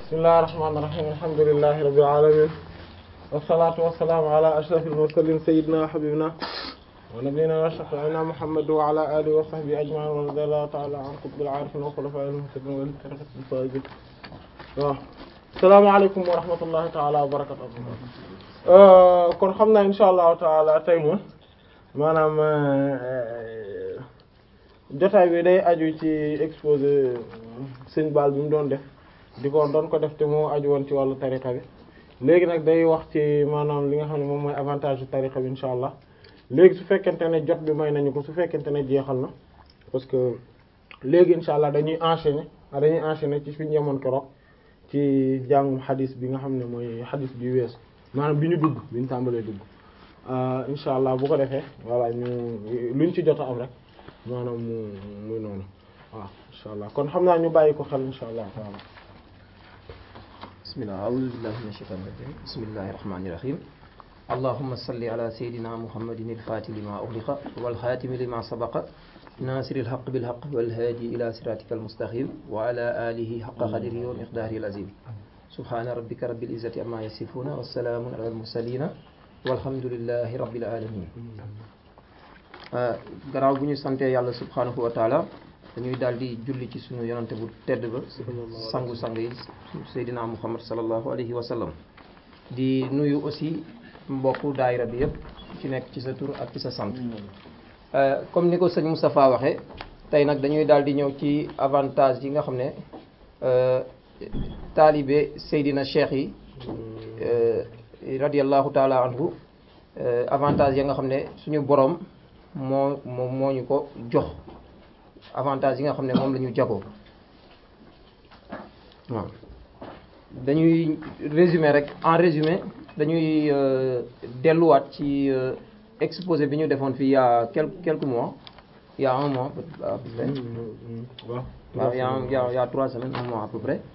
bismillahir rahmanir rahim alhamdulillahi rabbil alamin wassalatu wassalamu ala ashrafil mursalin sayyidina habibina wa nabiyyina wa shafi'ina muhammad wa ala alihi wa sahbihi ajma'in wa radiyallahu ta'ala an qutbil arifin wa khulafa'il muhtadin wa tariqatil faizin waaw assalamu alaykum wa rahmatullahi ta'ala wa barakatuh kon xam naa insha allahu taala tey moom maanaam jotaay bi day aju ci exposé sëñ Baal bi mu doon def di ko doon ko def te moo aju woon ci wàllu tariqa bi léegi nag day wax ci maanaam li nga xam ne moom mooy avantage yu tariqa bi insha allah léegi su fekkente ne jot bi may nañu ko su fekkente ne jeexal na parce que léegi insha allah dañuy enchaîner dañuy enchaîner ci fi ñu yemoon keroog ci jàngum xadis bi nga xam ne mooy xadis bi weesu maanaam bi ñu dugg bi ñu tàmbalee dugg insha allah bu ko defee voilà ñu luñ ci jot a am rek maanaam mu muy noonu waaw insha allah kon xam naa ñu bàyyi ko xel insha allah taala bismillah a'udhu billahi minash shaitanir rajim bismillahir rahmanir rahim allahumma salli ala sayidina muhammadin al-fatih lima ughliqa wal khatimi lima sabaqa nasiril haqqi bil haqqi wal hadi ila siratikal mustaqim wa ala alihi haqqa qadrihi wa miqdarihi al-azim subhana rabbika rabbil izzati amma yasifuna wa salamun ala al-mursalin walhamdulillahi rabbil alamin garaaw bu ñu santee yàlla subhanahu wa taala dañuy daal di julli ci sunu yonante bu tedd ba sangu sang yi seydina muhammad sallallahu alayhi wa sallam di nuyu aussi mbokku daayira bi yëpp ci nekk ci sa tur ak ci sa sant comme ni ko sëñ Moustapha waxee tey nag dañuy daal di ñëw ci avantage yi nga xam ne taalibe seydina cheikh yi radiallahu taala anhu avantage ya nga xam ne suñu boroom moo moo moo ñu ko jox avantage yi nga xam ne moom la ñu jagoo waaw dañuy résumer rek en résumé dañuy delluwaat ci exposé bi ñu defoon fii il y a quelques quelques mois il y a un mois à peu près waaw il y a il y a il y a trois semaines un mois à peu près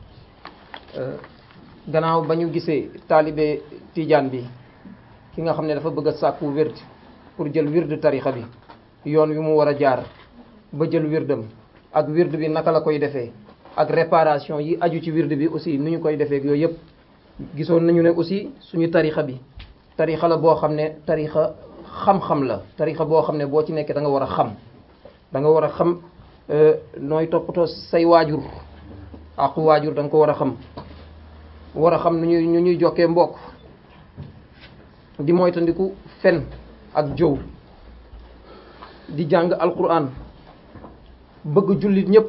gannaaw ba ñu gisee taalibe tijaan bi ki nga xam ne dafa bëgg a sàkku wird pour jël wird tarixa bi yoon wi mu war a jaar ba jël wirdam ak wird bi naka la koy defee ak réparation yi aju ci wird bi aussi nu ñu koy defee ak yooyu yëpp gisoon nañu ne aussi suñu tarixa bi tarixa la boo xam ne tarixa xam-xam la tarixa boo xam ne boo ci nekkee da nga war a xam da nga war a xam nooy toppatoo say waajur ak waajur da nga ko war a xam war a xam nu ñuy ñu ñuy jokkee mbokk di moytandiku fen ak jow di jàng alquran bëgg jullit ñëpp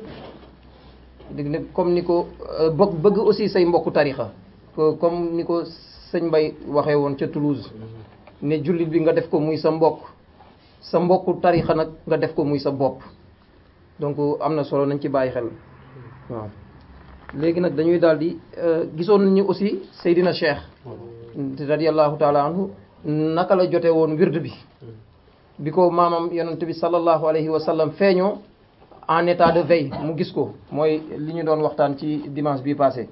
di comme ni ko bëgg bëgg aussi say mbokku tarixa comme ni ko sëñ Mbay waxee woon ca Toulouse ne jullit bi nga def ko muy sa mbokk sa mbokku tarixa nag nga def ko muy sa bopp donc am na solo nañ ci bàyyi xel waaw léegi nag dañuy daal di gisoon nañu aussi Seydina Cheikh radiallahu taala anhu naka la jote woon wird bi bi ko maamam yonent bi sallallahu alayhi wa sallam feeñoo en état de veille mu gis ko mooy li ñu doon waxtaan ci dimanche bi passé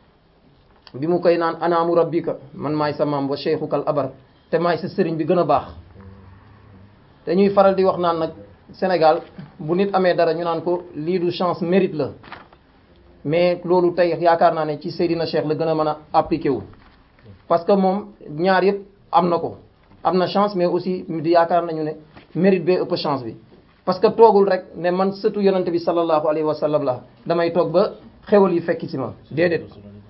bi mu koy naan anaamu rabbika man maay sa maam wa cheikhukal abar te maay sa sëriñ bi gën a baax dañuy faral di wax naan nag Sénégal bu nit amee dara ñu naan ko lii du chance mérite la mais loolu tey yaakaar naa ne ci Seydina Cheikh la gën a mën a appliqué wu parce que moom ñaar yëpp am na ko am na chance mais aussi di yaakaar nañu ne mérite bee ëpp chance bi parce que toogul rek ne man sëtu yonante bi sallallahu alayhi wa sallam la damay toog ba xewal yi fekki ci ma déedéet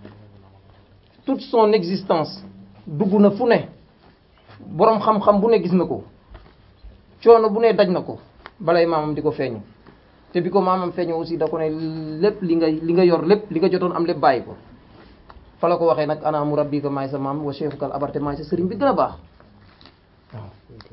toute son existence dugg na fu ne boroom xam-xam bu ne gis na ko coono bu ne daj na ko balay maamam di ko feeñu te bi ko maamam feeñoo aussi da ko ne lépp li nga li nga yor lépp li nga jotoon am lépp bàyyi ko fa la ko waxee nag ana mu rabbi ko maay sa maam wa cheikhukal abarte maay sa sëriñ bi gën a baax waaw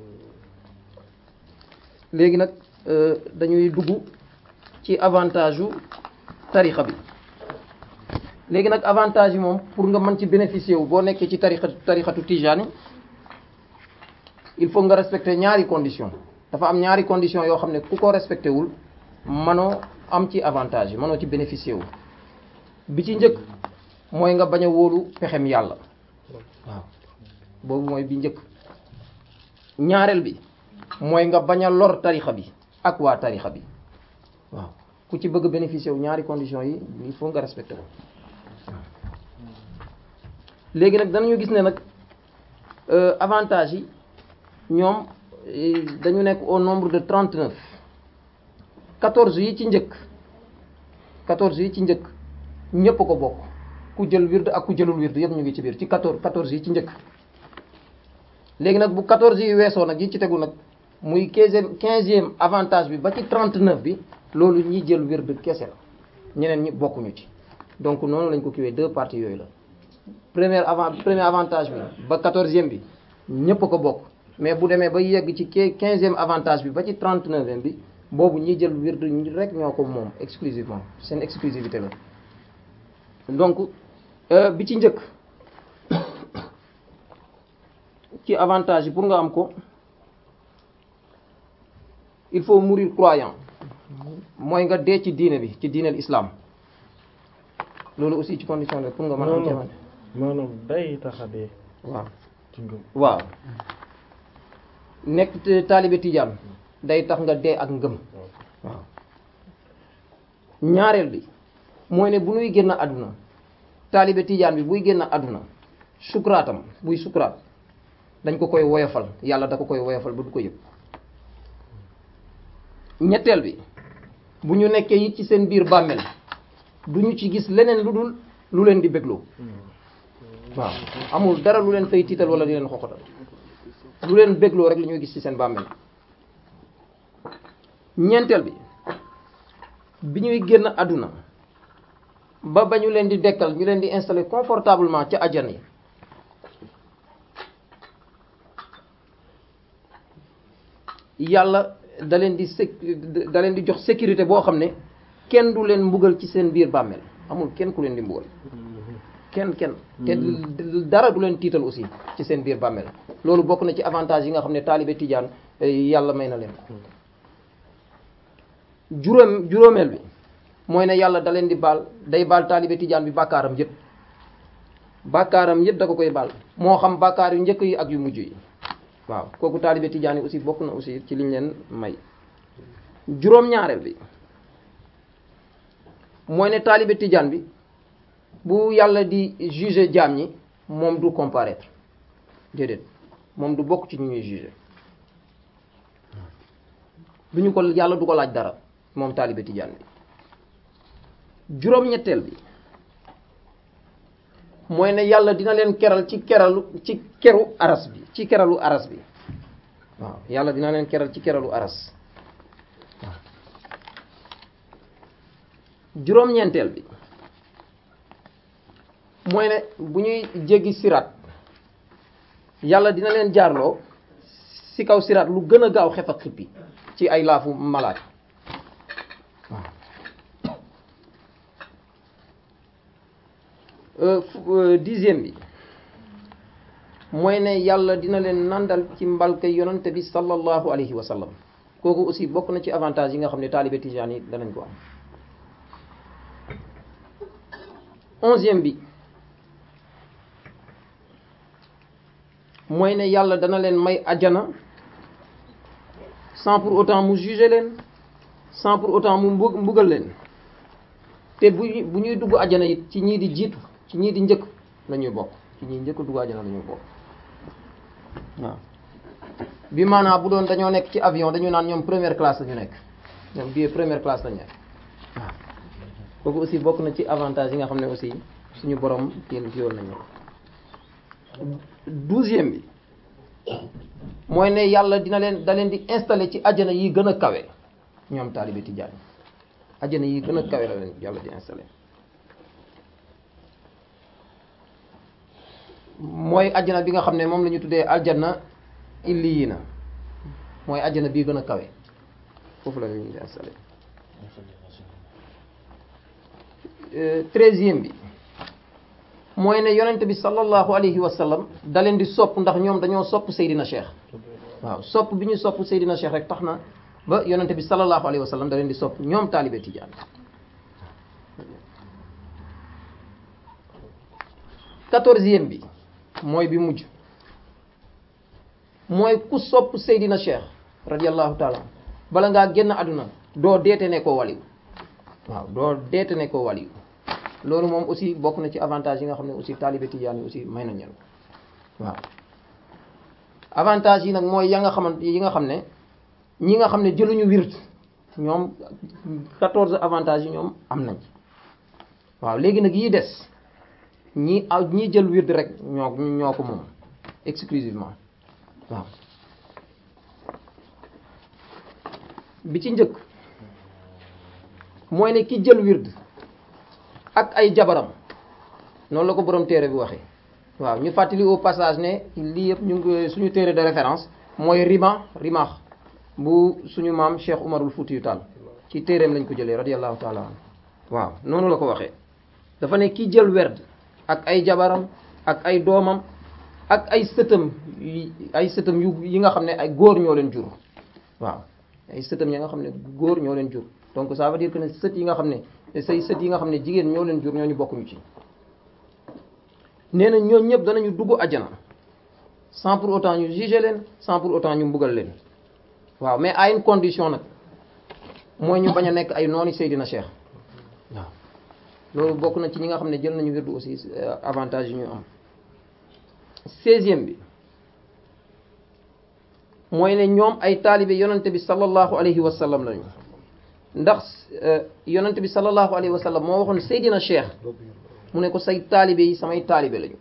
léegi nag dañuy dugg ci avantage yu tarixa bi léegi nag avantage yi moom pour nga mën ci bénéficier wu boo nekkee ci tarixa tarixatu tijaani il faut nga respecter ñaari condition dafa am ñaari condition yoo xam ne ku ko respecté wul mënoo am ci avantage yi mënoo ci bénéficier wu bi ci njëkk mooy nga bañ a wóolu pexem yàlla waaw boobu mooy bi njëkk ñaareel bi mooy nga bañ a lor tarixa bi ak waa tarixa bi waaw ku ci bëgg bénéficier wu ñaari conditions yi il faut nga respecté ko léegi nag danañu gis ne nag avantage yi ñoom dañu nekk au nombre de trente neuf quatorze yi ci njëkk quatorze yi ci njëkk ñépp ko bokk ku jël wird ak ku jëlul wird yépp ñu ngi ci biir ci quatorze quatorze yi ci njëkk léegi nag bu quatorze yi weesoo nag yi ci tegu nag muy quinzième quinzième avantage bi ba ci trente neuf bi loolu ñi jël wird kese la ñeneen ñi bokkuñu ci donc noonu lañ ko kiwee deux parties yooyu la premier avant premier avantage bi ba quatorzième bi ñépp ko bokk mais bu demee ba yegg ci quinzième avantage bi ba ci trente neuvième bi boobu ñi jël wird ñi rek ñoo ko moom exclusivement seen exclusivité la donc bi ci njëkk ci avantage yi pour nga am ko il faut mourir croyant mooy nga dee ci diine bi ci diineel islam loolu aussi ci condition la pour nga mën a am maanaam maanaam day tax a dee waaw ci ngëm waaw nekk taalibe tijaan day tax nga dee ak ngëm waaw ñaareel bi mooy ne bu nuy génn àdduna taalibe tijaan bi buy génn àdduna sukraatam buy sukraat dañ ko koy woyofal yàlla da ko koy woyofal ba du ko yëg ñetteel bi bu ñu nekkee it ci seen biir bàmmeel du ñu ci gis leneen lu dul lu leen di bégloo waaw amul dara lu leen fay tiital wala di leen xoxotal lu leen bégloo rek la ñuy gis ci seen bàmmeel ñeenteel bi bi ñuy génn àdduna ba ba ñu leen di dekkal ñu leen di installer confortablement ca ajjan yi yàlla da leen di sec da leen di jox sécurité boo xam ne kenn du leen mbugal ci seen biir bàmmeel amul kenn ku leen di mbugal kenn kenn te dara du leen tiital aussi ci seen biir bàmmeel loolu bokk na ci avantage yi nga xam ne taalibe tijaan yàlla may na leen ko juróom juróomeel bi mooy ne yàlla da leen di baal day baal taalibe tijaan bi bàkkaaram yëpp bàkkaaram yëpp da ko koy baal moo xam bàkkaar yu njëkk yi ak yu mujj yi waaw kooku taalibe tijaan yi aussi bokk na aussi ci liñ leen may juróom-ñaareel bi mooy ne taalibe tijaan bi bu yàlla di juger jaam ñi moom du comparaître déedéet moom du bokk ci ñu ñuy juger du ñu ko yàlla du ko laaj dara moom taalibe tijaan bi juróom-ñetteel bi mooy ne yàlla dina leen keral ci keralu ci keru aras bi ci keralu aras bi waaw yàlla dina leen keral ci keralu aras waaw juróom-ñeenteel bi mooy ne bu ñuy jéggi siraat yàlla dina leen jaarloo ci kaw siraat lu gën a gaaw xef ak xippi ci ay laafu malaat waaw dixième bi mooy ne yàlla dina leen nandal ci mbalka yonante bi sallallahu alayhi wa sallam kooku aussi bokk na ci avantage yi nga xam ne taalibe tijaan yi danañ ko am onzième bi mooy ne yàlla dana leen may ajana sans pour autant mu juger leen sans pour autant mu mbug mbugal leen te bu bu ñuy dugg ajana it ci ñii di jiitu ci ñii di njëkk la ñuy bokk ci ñii njëkk dugg ajana la ñuy bokk waaw bi maanaam bu doon dañoo nekk ci avion dañu naan ñoom première classe la ñu nekk ñoom billet première classe la ñu nekk waaw kooku aussi bokk na ci avantage yi nga xam ne aussi suñu borom kii yoon nañu douzième bi mooy ne yàlla dina leen da leen di installer ci ajana yi gën a kawe ñoom taalibe tijaan ajana yi gën a kawe la leen yàlla di installer mooy ajana bi nga xam ne moom la ñu tuddee aljana illiyina mooy ajana bii gën a kawe foofu la ñu di installer treizième bi mooy ne yonent bi sallallahu alayhi wa sallam da leen di sopp ndax ñoom dañoo sopp Seydina Cheikh waaw sopp bi ñu sopp Seydina Cheikh rek tax na ba yonent bi sallallahu alayhi wa sallam da leen di sopp ñoom taalibe tijaan quatorzième bi mooy bi mujj mooy ku sopp Seydina Cheikh radiyallahu taala bala ngaa génn àdduna doo deete ne koo waliw waaw doo deete ne koo waliw loolu moom aussi bokk na ci avantage yi nga xam ne aussi taalibe tijaan yi aussi may nañ leen waaw avantage yi nag mooy ya nga xamante yi nga xam ne ñi nga xam ne jëluñu wird ñoom 14 avantages yi ñoom am nañ waaw léegi nag yii des ñi aw ñi jël wird rek ñoo ñoo ko moom exclusivement waaw bi ci njëkk mooy ne ki jël wird ak ay jabaram noonu la ko borom téere bi waxee waaw ñu fàttali au passage ne lii yëpp ñu ngi suñu téere de référence mooy rima rimaax bu suñu maam Cheikh Umarul Fuutiyu Taal ci téereem lañ ko jëlee radiyallahu taala anhu waaw noonu la ko waxee dafa ne ki jël werd ak ay jabaram ak ay doomam ak ay sëtam ay sëtam yu yi nga xam ne ay góor ñoo leen jur waaw ay sëtam yi nga xam ne góor ñoo leen jur donc ça veut dire que ne sët yi nga xam ne say sët yi nga xam ne jigéen ñoo leen jur ñooñu bokkuñu ci nee na ñooñu ñëpp danañu dugg àjjana sans pour autant ñu juger leen sans pour autant ñu mbugal leen waaw mais à une condition nag mooy ñu bañ a nekk ay nooni Seydina Cheikh waaw loolu bokk na ci ñi nga xam ne jël nañu wirdu aussi avantage yi ñu am seizième bi mooy ne ñoom ay taalibe yonante bi sallallahu alayhi wa sallam lañu ndax yonante bi sallallahu alayhi wa sallam moo waxoon Seydina Cheikh mu ne ko say taalibe yi samay taalibe lañu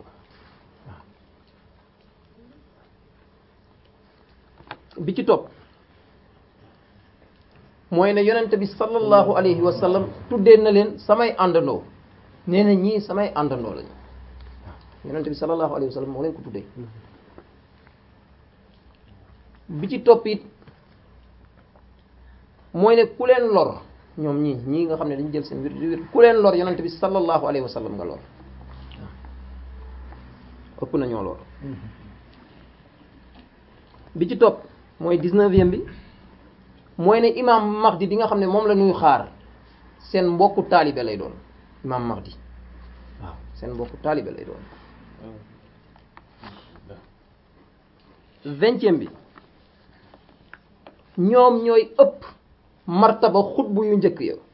bi ci topp mooy ne yonente bi sallallahu alayhi wa sallam tuddee na leen samay àndandoo nee na ñii samay àndandoo lañu yonente bi sallallahu alayhi wa sallam moo leen ko tuddee bi ci topp it mooy ne ku leen lor ñoom ñii ñii nga xam ne dañu jël seen wir wir ku leen lor yonente bi sallallahu alayhi wa sallam nga lor ëpp na ñoo lor bi ci topp mooy dix-neuvième bi mooy ne imam Mahdi di nga xam ne moom la ñuy xaar seen mbokku taalibe lay doon imam Mahdi waaw seen mbokku taalibe lay doon vingtième bi ñoom ñooy ëpp martaba xutbu yu njëkk ya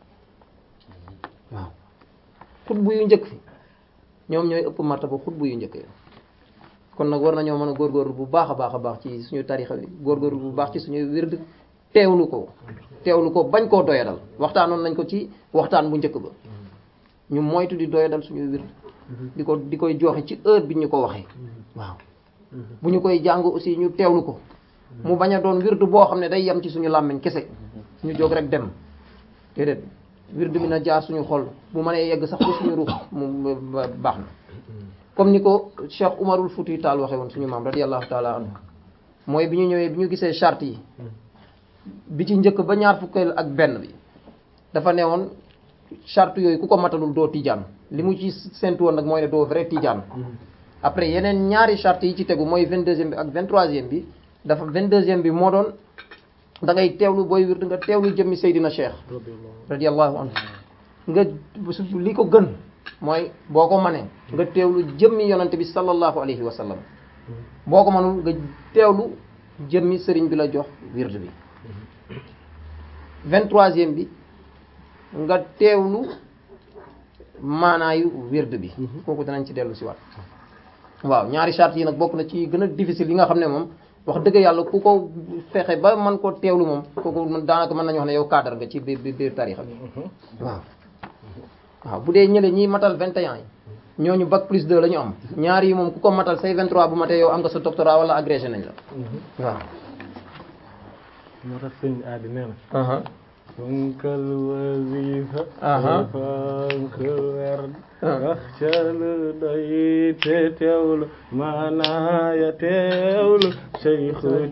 waaw xutbu yu njëkk fi ñoom ñooy ëpp martaba xutbu yu njëkk ya kon nag war nañoo mën a góorgóorlu bu baax a baax a baax ci suñu tarixa bi góorgóorlu bu baax ci suñu wird teewlu ko teewlu ko bañ koo doyadal waxtaanoon nañ ko ci waxtaan bu njëkk ba ñu moytu di doyadal suñu wird di ko di koy joxe ci heure bi ñu ko waxee waaw bu ñu koy jàng aussi ñu teewlu ko mu bañ a doon wird boo xam ne day yem ci suñu làmmiñ kese ñu jóg rek dem déedéet wird bi na jaar suñu xol bu mënee yegg sax ba suñu ruux mu baax na comme ni ko Cheikh Umarul Fuuti Taal waxee woon suñu maam radiyallahu taala anhu mooy bi ñu ñëwee bi ñu gisee charte yi bi ci njëkk ba ñaar fukkeel ak benn bi dafa ne woon charte yooyu ku ko matalul doo tijaan li mu ci séntu woon nag mooy ne doo vrai tijaan après yeneen ñaari charte yi ci tegu mooy vingt deuxième bi ak vingt troisième bi dafa vingt deuxième bi moo doon da ngay teewlu booy wird nga teewlu jëmmi Seydina Cheikh radiyallahu anhu nga li ko gën mooy boo ko mënee nga teewlu jëmmi yonante bi sallallahu alayhi wa sallam boo ko mënul nga teewlu jëmmi sëriñ bi la jox wird bi vingt-troisième bi nga teewlu maanaayu wird bi kooku danañ ci dellu si waat waaw ñaari charte yi nag bokk na ci gën a difficile yi nga xam ne moom wax dëgg yàlla ku ko fexe ba man ko teewlu moom kooku daanaka mën nañu wax ne yow cadre nga ci biir biir tarixa bi waaw waaw bu dee ñële ñiy matal 21 yi ñooñu bac plus 2 la ñu am ñaar yi moom ku ko matal say 23 bu matee yow am nga sa doctorat wala agrégé nañ la waaw moo tax sëñ aadi nee na fonkal wasifa fonkal werd waxcalu doy te teewlu maanaaya teewlu Seexu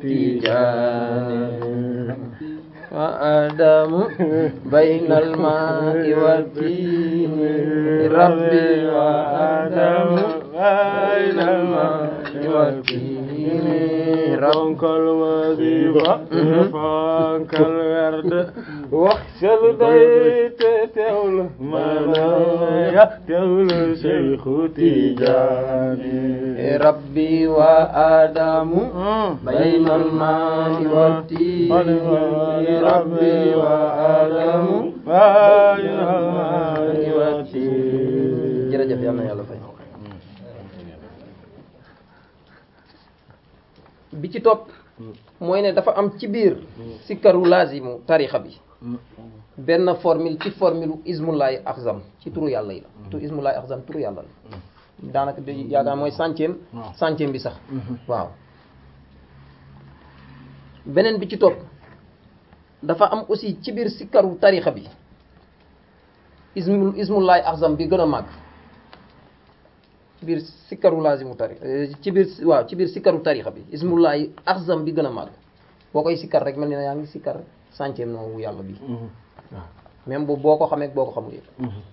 Tijaani wa adamu baynal maa'i wa tiini rabbi wa adamu baynal maa'i wa tiini fonkal wasifa fonkal werd waxcalu doy te teewlu maanaaya teewlu Seexu Tijaani rabbi wa adamu baynal maa'i wa tiini rabbi wa adamu baynal maa'i wa tiini jërëjëf yal na yàlla fay bi ci topp mooy ne dafa am ci biir sikkaru laazimu tarixa bi benn formule ci formule ismullahi axzam ci turu yàlla yi la tu ismullahi axzam turu yàlla la daanaka di yaakaar mooy centième centième bi sax waaw beneen bi ci topp dafa am aussi ci biir sikkaru tarixa bi ismu ismullahi axzam bi gën a màgg ci biir sikkaru laazimu tarixa ci biir waaw ci biir sikkaru tarixa bi ismullahi axzam bi gën a màgg boo koy sikkar rek mel ni na yaa ngi sikkar centième noowu yàlla bi waaw même boobu boo ko xamee boo ko xamul yëpp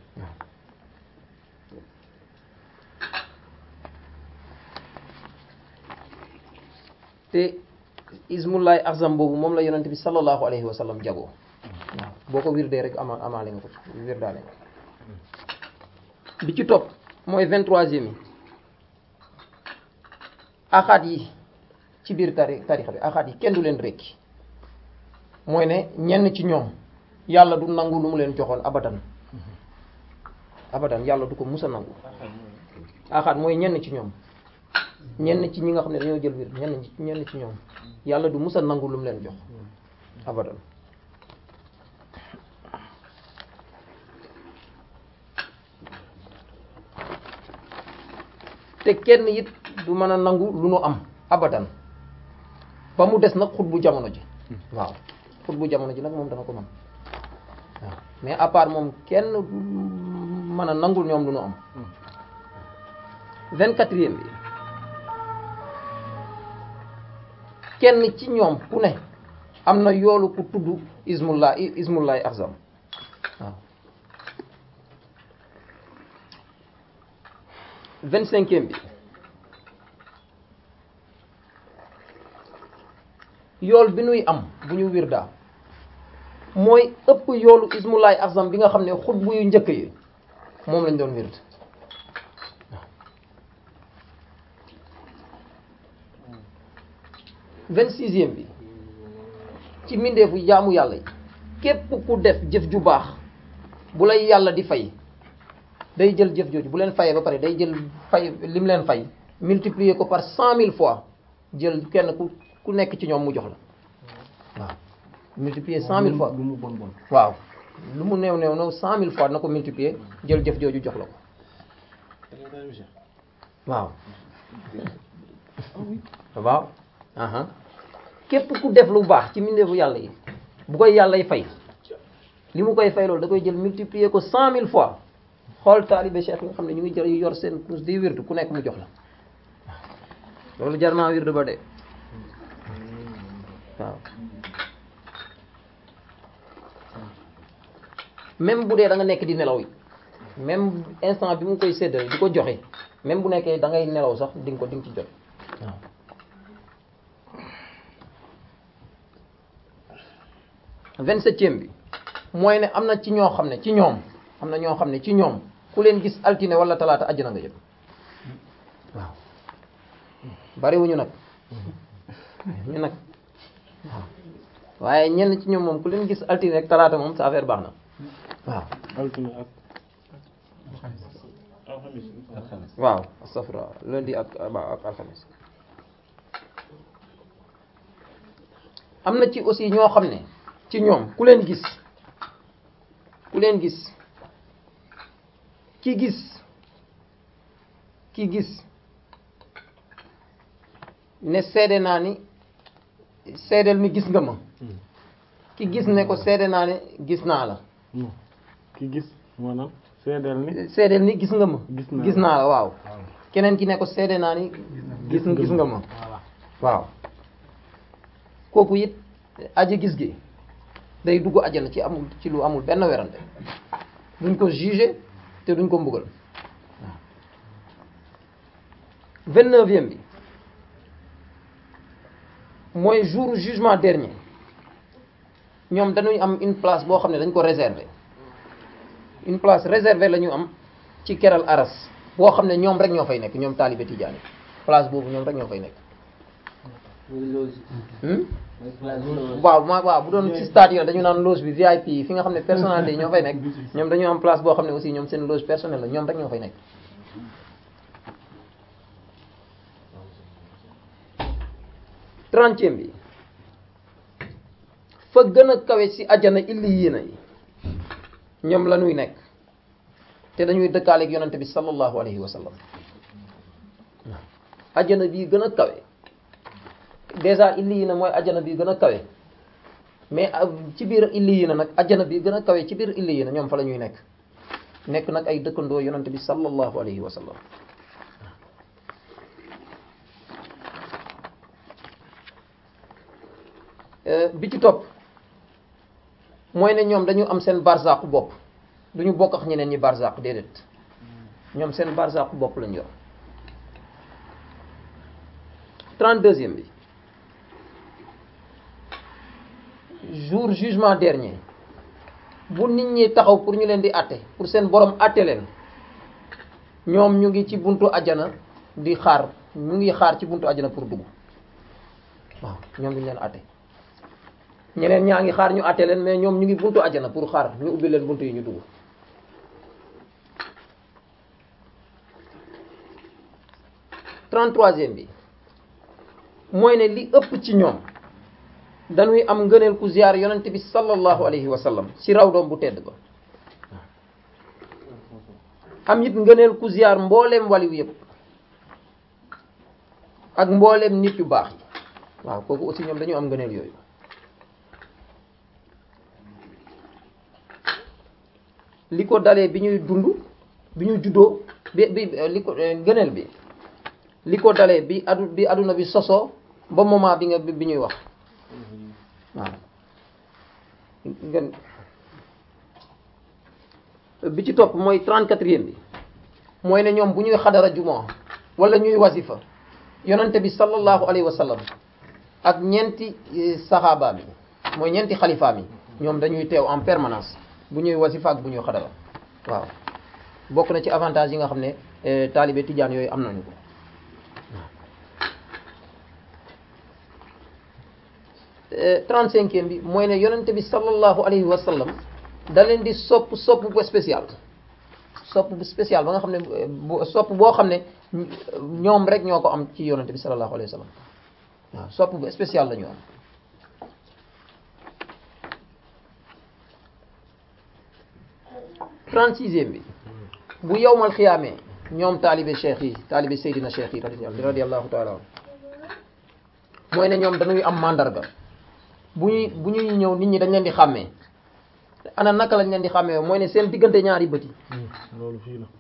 te ismullahi azam boobu moom la yonent bi sallallahu alayhi wa sallam jagoo waaw boo ko wirdee rek ama amaale nga ko ci wirdaale nga bi ci topp mooy vingt-troisième yi axaat yi ci biir tari tarixa bi axaat yi kenn du leen rekki mooy ne ñenn ci ñoom yàlla du nangu lu mu leen joxoon abadan abadan yàlla du ko musa nangu axaat mooy ñenn ci ñoom ñenn ci ñi nga xam ne dañoo jël wir ñenn ñenn ci ñoom yàlla du musa nangu lu mu leen jox abadan te kenn it du mën a nangu lu nu am abadan ba mu des nag xut bu jamono ji waaw xut bu jamono ji nag moom dana ko mën waaw mais à part moom kenn du mën a nangul ñoom lu nu am vingt-quatrième bi kenn ci ñoom ku ne am na yoolu ku tudd ismullah ismullahi azam waaw vingt-cinquième bi yool bi nuy am bu ñu wirdaa mooy ëpp yoolu ismullahi azam bi nga xam ne xutbu yu njëkk yi moom lañ doon wird vingt-sixième bi ci mbindeefu jaamu yàlla yi képp ku def jëf ju baax bu lay yàlla di fay day jël jëf jooju bu leen fayee ba pare day jël fay lim leen fay multiplier ko par cent mille fois jël kenn ku ku nekk ci ñoom mu jox la waaw multiplier cent mille fois lu mu bon bon waaw lu mu néew néew néew cent mille fois na ko multiplier jël jëf jooju jox la ko waaw waaw aha képp ku def lu baax ci mbindeefu yàlla yi bu koy yàllay fay li mu koy fay loolu da koy jël multiplier ko cent mille fois xool taalibe cheikh yi nga xam ne ñu ngi jël yor seen kus di wirdu ku nekk mu jox la loolu jar naa wirdu ba de waaw même bu dee da nga nekk di nelaw yi même instant bi mu koy séddale di ko joxe même bu nekkee da ngay nelaw sax di nga ko di nga ci jot waaw vingt-septième bi mooy ne am na ci ñoo xam ne ci ñoom am na ñoo xam ne ci ñoom ku leen gis altine wala talaata àjjana nga jëm waaw bariwuñu nag ñu nag waaw waaye ñenn ci ñoom moom ku leen gis altine rek talaata moom sa affaire baax na waaw altine ak waaw astafurlah lundi ak ak alxames am na ci aussi ñoo xam ne ci ñoom ku leen gis ku leen gis ki gis ki gis ne seede naa ni seedeel mi gis nga ma ki gis ne ko seede naa ne gis naa la ki gis maanaam seedeel ni seedeel ni gis nga ma Gis naa la. gis naa la waaw keneen ki ne ko seede naa ni gis gis nga ma voilà waaw kooku it aji gis gi day dugg ajana ci amul ci lu amul benn werante duñ ko juger te duñ ko mbugal waaw vingt-neuvième bi mooy jour jugement dernier ñoom dañuy am une place boo xam ne dañ ko réserver une place réservée la ñu am ci keral aras boo xam ne ñoom rek ñoo fay nekk ñoom taalibe tijaani place boobu ñoom rek ñoo fay nekk hmm? waaw ma waaw bu doon ci stade yi la dañu naan loge bi VIP fi nga xam ne personnalité yi ñoo fay nekk ñoom dañu am place boo xam ne aussi ñoom seen loge personnelle la ñoom rek ñoo fay nekk trentième bi fa gën a kawe ci ajjana illi yéena yi ñoom la ñuy nekk te dañuy dëkkaaleeg yonante bi sallallahu alayhi wa sallam ajjana bii gën a kawe déjà illi yi na mooy ajjana bii gën a kawe mais ci biir illi yi na nag ajjana bii gën a kawe ci biir illi yi na ñoom fa la ñuy nekk nekk nag ay dëkkandoo yonante bi sallallahu alayhi wa sallam bi ci topp mooy ne ñoom dañu am seen barzaqu bopp duñu bokk ak ñeneen ñi barzaq déedéet ñoom seen barzaqu bopp lañu yor trente-deuxième bi jour jugement dernier bu nit ñi taxaw pour ñu leen di àtte pour seen borom àtte leen ñoom ñu ngi ci buntu ajana di xaar ñu ngi xaar ci buntu ajana pour dugg waaw ñoom duñu leen àtte ñeneen ñaa ngi xaar ñu àtte leen mais ñoom ñu ngi buntu ajana pour xaar ñu ubbi leen buntu yi ñu dugg trente-troisième bi mooy ne li ëpp ci ñoom dañuy am ngëneel ku ziyaar yonent bi sallallahu alayhi wa sallam ci raw doom bu tedd ba am it ngëneel ku ziyaar mbooleem waliw yëpp ak mbooleem nit yu baax yi waaw kooku aussi ñoom dañu am ngëneel yooyu li ko dalee bi ñuy dund bi ñu juddoo bi bi li ko ngëneel bi li ko dalee bi adu bi aduna bi sosoo ba moment bi nga bi ñuy wax waaw ngeen bi ci topp mooy trente-quatrième bi mooy ne ñoom bu ñuy xadara jumaa wala ñuy wasifa yonante bi sallallahu alayhi wa sallam ak ñeenti saxaabaam yi mooy ñeenti xalifaam yi ñoom dañuy teew en permanence bu ñuy wasifa ak bu ñuy xadara waaw bokk na ci avantage yi nga xam ne taalibe tijaan yooyu am nañu ko trente-cinquième bi mooy ne yonente bi sallallahu alayhi wa sallam da leen di sopp sopp bu spécial sopp bu spécial ba nga xam ne sopp boo xam ne ñoom rek ñoo ko am ci yonente bi sallallahu alayhi wa sallam waaw sopp bu spécial la ñu am trente-sixième bi bu yowmal xiyaamee ñoom taalibe cheikh yi taalibe seydina cheikh yi radiyallahu taala anhu mooy ne ñoom dañuy am mandarga bu ñuy bu ñuy ñëw nit ñi dañ leen di xàmmee ana naka lañ leen di xàmmee mooy ne seen diggante ñaari bët yi loolu fii la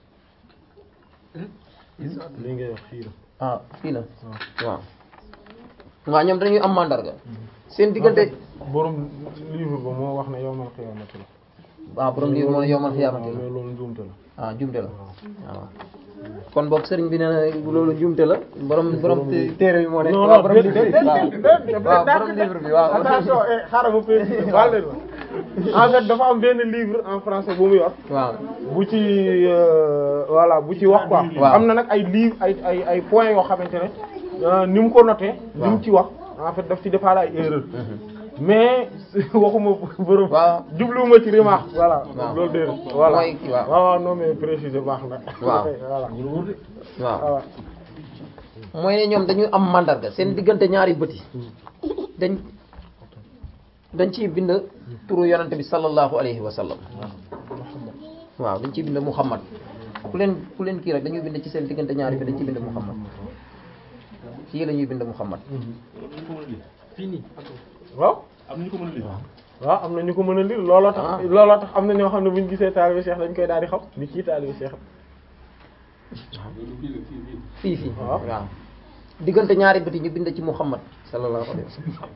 li ngay wax fii la ah fii la waaw waaw ñoom dañuy am mandarga seen diggante borom livre ba moo wax ne yowmal xiyaamati la waaw borom livre moo ne yowmal xiyaamati la mais loolu njuumte la ah jumte la waaw kon boog sëriñ bi nee na loolu jumte la borom borom téere bi moo ne waaw borom livre bi waaw borom livre bi waaw attention xaaral ma préciser baal leen ma en fait dafa am benn livre en français bu mu yor waaw bu ci voilà bu ci wax quoi waaw am na nag ay livre ay ay ay points yoo xamante ne ni mu ko noté ni mu ci wax en fait daf ci defaale ay erreur mais waxuma borom waaw jubluwuma ci remarque voilà waaw loolu déedéet voilà mooy kii waaw. waaw waaw non mais préciser baax na waaw. voilà waaw voilà mooy ne ñoom dañuy am mandarga seen diggante ñaari bët yi dañ dañ ciy bind turu yonante bi sallallahu alayhi wa sallam waaw dañ ciy bind Muhammad ku leen ku leen kii rek dañuy bind ci seen diggante ñaari bi dañ ciy bind Muhammad kii la ñuy bind Muhammad fii nii waaw am na ñu ko mën a lire. waaw am na ñu ko mën a lire looloo tax Ah. looloo tax am na ñoo xam ne bu ñu gisee taalibe Cheikh dañ koy daal di xam ni kii taalibe Cheikh loolu fii la fii fii. fii fii waaw. waaw diggante ñaari bët yi ñu bind ci Muhammad sallallahu alayhi wa sallam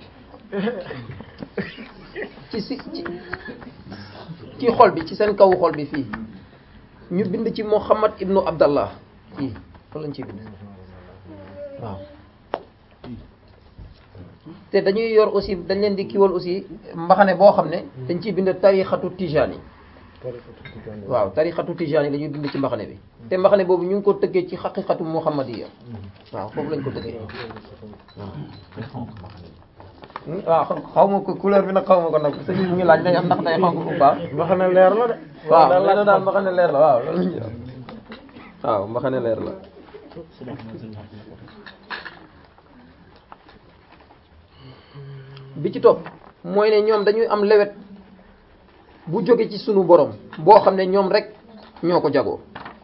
ci si ci ci xol bi ci seen kaw xol bi fii ñu bind ci Muhammad ibnu Abdallah fii loolu lañ ciy bind waaw te dañuy yor aussi dañ leen di kiiwal aussi mbaxane boo xam ne dañ ciy bind tarixatu tijani waaw tarixatu tijani la ñuy bind ci mbaxane bi te mbaxane boobu ñu ngi ko tëggee ci xaqiqatu muhammadiya waaw foofu lañ ko tëggee waaw xaw ma ko couleur bi nag xaw ma ko nag sëñ bi mu ngi laaj day am ndax day xonk ou pas wax na leer la de waaw nee na daal mbaxane leer la waaw loolu lañ waaw mbaxane leer la bi ci topp mooy ne ñoom dañuy am lewet bu jóge ci sunu borom boo xam ne ñoom rek ñoo ko jagoo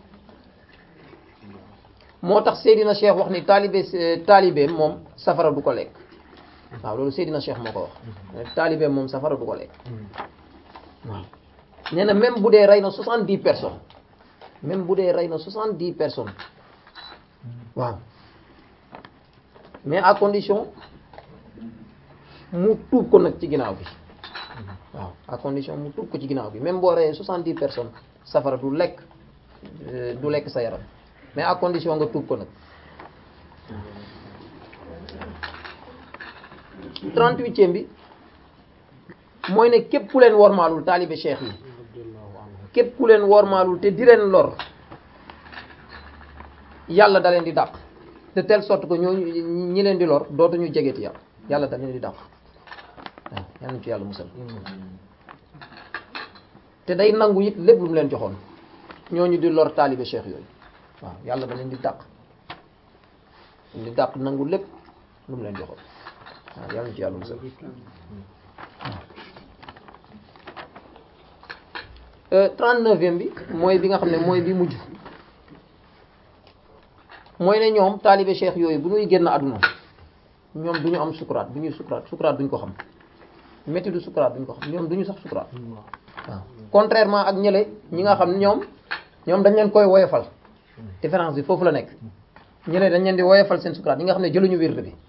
moo tax Seydina Cheikh wax ni taalibe taalibe moom safara du ko lekk waaw loolu Seydina Cheikh moo ko wax taalibe moom safara du ko lekk waaw nee na même bu dee rey na soixante-dix personnes même bu dee rey na soixante-dix personnes waaw mais à condition mu tuub ko nag ci ginnaaw bi waaw à condition mu tuub ko ci ginnaaw bi même boo reyee soixante-dix personnes safara du lekk du lekk sa yaram mais à condition nga tuub ko nag trente-huitième bi mooy ne képp ku leen wormaalul taalibe cheikh yi képp ku leen wormaalul te di leen lor yàlla da leen di dàq de telle sorte que ñooñu ñi leen di lor dootuñu jegeeti yàlla yàlla da leen di dàq waaw yal nañu ci yàlla musal te day nangu it lépp lu mu leen joxoon ñooñu di lor taalibe cheikh yooyu waaw yàlla da leen di dàq di dàq nangu lépp lu mu leen joxoon waaw yal nañu ci yàlla musal trente-neuvième bi mooy bi nga xam ne mooy bi mujj mooy ne ñoom taalibe cheikh yooyu bu ñuy génn àdduna ñoom du ñu am sukuraat bu ñuy sukuraat sukuraat duñ ko xam métti du sukuraat duñ ko xam ñoom duñu sax sukuraat waaw contrairement ak ñële ñi nga xam ne ñoom ñoom dañ leen koy woyofal différence bi foofu la nekk ñële dañ leen di woyofal seen sukuraat ñi nga xam ne jëluñu wird bi